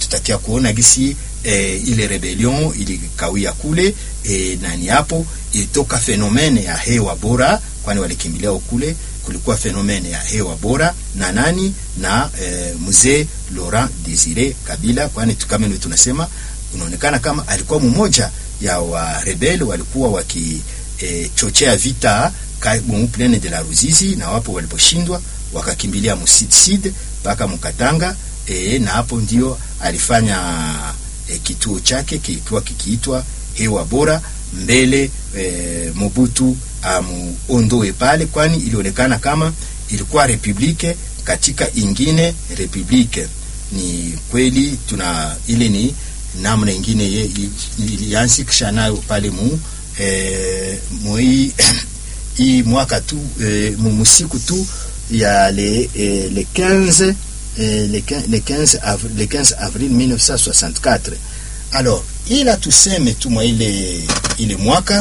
tutakia kuona gisi e, ile rebellion ilikawia kule e, nani hapo ilitoka fenomene ya hewa bora, kwani walikimbilia kule kulikuwa fenomene ya hewa bora na nani na e, mzee Laurent Desire Kabila, kwani kama ndio tunasema unaonekana kama alikuwa mmoja ya warebeli walikuwa wakichochea e, vita mu plaine de la Ruzizi, na wapo waliposhindwa wakakimbilia Musid mpaka Mukatanga e, na hapo ndio alifanya e, kituo chake kilikuwa kikiitwa hewa bora mbele e, Mobutu amuondoe pale, kwani ilionekana kama ilikuwa republike katika ingine republike. Ni kweli tuna ile ni namna ingine ilianzikisha nayo pale mu e, moi hii mwaka tu e, musiku tu ya le, e, le 15 e, le, le 15 avril, le 15 avril 1964 alors ila tuseme tu mwa ile ile mwaka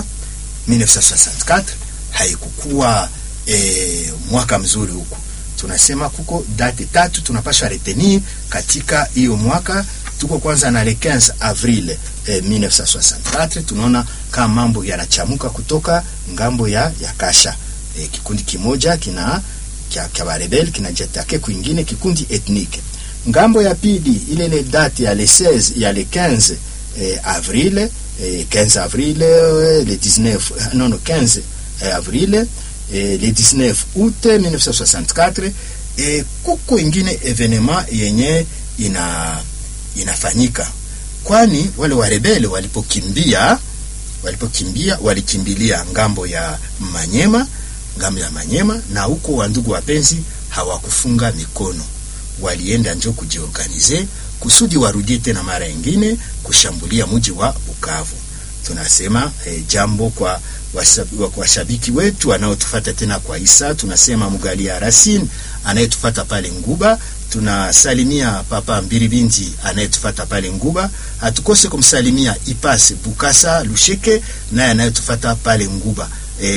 1964 haikukuwa e, mwaka mzuri huku. Tunasema kuko date tatu tunapasha retenir katika hiyo mwaka. Tuko kwanza na le 15 avril e, 1964 tunaona kama mambo yanachamuka kutoka ngambo ya, ya Kasha e, kikundi kimoja kina kya barebel kinajatake kwingine kikundi ethnike. Ngambo ya pili ile ile date ya le 16 ya le 15 eh, avril eh, 15 avril eh, le 19 non non 15 eh, avril eh, le 19 août 1964 eh, kuko ingine evenema yenye ina inafanyika, kwani wale warebele walipokimbia walipokimbia walikimbilia ngambo ya Manyema, ngambo ya Manyema, na huko wandugu wapenzi hawakufunga mikono, walienda njo kujiorganize kusudi warudie tena mara nyingine kushambulia mji wa Bukavu. Tunasema eh, jambo kwa washabiki wetu wanaotufata tena kwa Isa, tunasema Mugalia Rasin anayetufata pale Nguba, tunasalimia Papa Mbiribinti anayetufata pale Nguba, hatukose kumsalimia Ipase Bukasa Lusheke naye anayetufata pale Nguba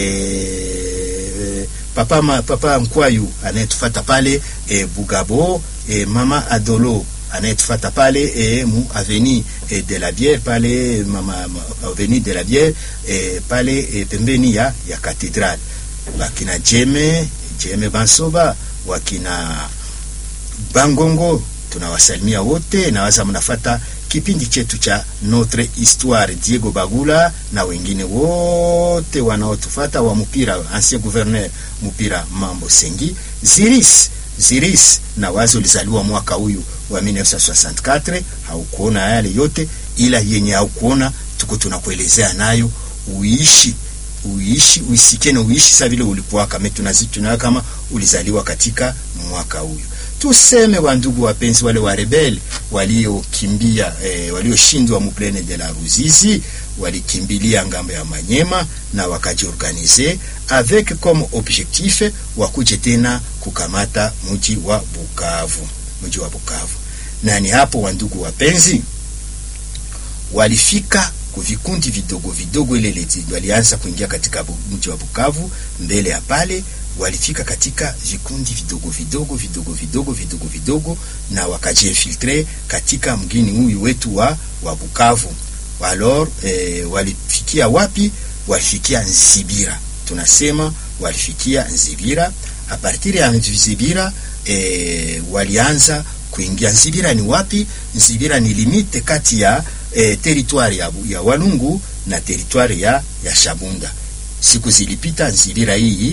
e, Papa, ma, Papa Nkwayu anayetufata pale e, Bugabo e, Mama Adolo anayetufata pale e, mu aveni e, de la Bière pale mama, aveni de la Bière e, pale e, pembeni ya, ya katedral wakina Jeme Jeme Bansoba wakina Bangongo tunawasalimia wote, nawaza mnafata kipindi chetu cha Notre Histoire, Diego Bagula na wengine wote wanaotufata wa mpira, ancien gouverneur mpira Mambo Sengi Ziris Ziris na wazi ulizaliwa mwaka huyu wa 1964. Haukuona yale yote, ila yenye haukuona tuko tunakuelezea nayo, uishi uishi uisikie na uishi sa vile ulikuwa kama tunazituna kama ulizaliwa katika mwaka huyu. Tuseme wandugu wapenzi, wale wa rebel waliokimbia eh, walioshindwa muplene de la Ruzizi walikimbilia ngambo ya Manyema na wakajiorganize avec comme objectif wakuje tena kukamata mji wa Bukavu, mji wa Bukavu. Na ni hapo wandugu wapenzi, walifika kuvikundi vidogo vidogo, ile leti walianza kuingia katika mji wa Bukavu. Mbele ya pale walifika katika vikundi vidogo vidogo vidogo vidogo vidogo vidogo, na wakajiinfiltre katika mgini huyu wetu wa, wa Bukavu. Alors eh, walifikia wapi? Walifikia Nzibira, tunasema walifikia Nzibira. A partir ya Nzibira eh, walianza kuingia Nzibira. Ni wapi? Nzibira ni limite kati ya eh, teritwari ya, ya Walungu na teritwari ya, ya Shabunda. Siku zilipita Nzibira hii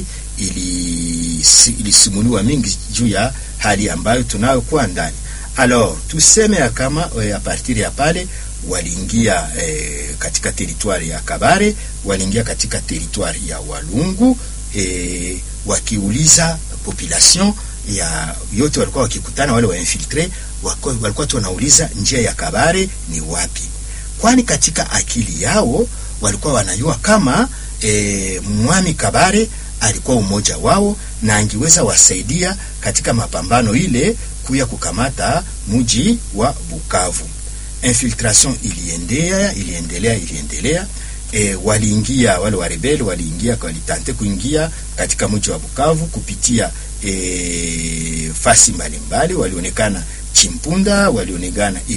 ilisimuliwa ili mingi juu ya hali ambayo tunayokuwa ndani. Alors tuseme ya kama e, a partir ya pale waliingia e, katika teritwari ya Kabare, waliingia katika teritwari ya Walungu e, wakiuliza population ya yote walikuwa wakikutana, wale wainfiltre walikuwa tu wanauliza njia ya Kabare ni wapi, kwani katika akili yao walikuwa wanajua kama e, mwami Kabare alikuwa umoja wao na angeweza wasaidia katika mapambano ile kuya kukamata mji wa Bukavu. Infiltration iliendea iliendelea iliendelea. E, waliingia wale warebeli waliingia walitante kuingia katika mji wa Bukavu kupitia e, fasi mbalimbali, walionekana Chimpunda, walionekana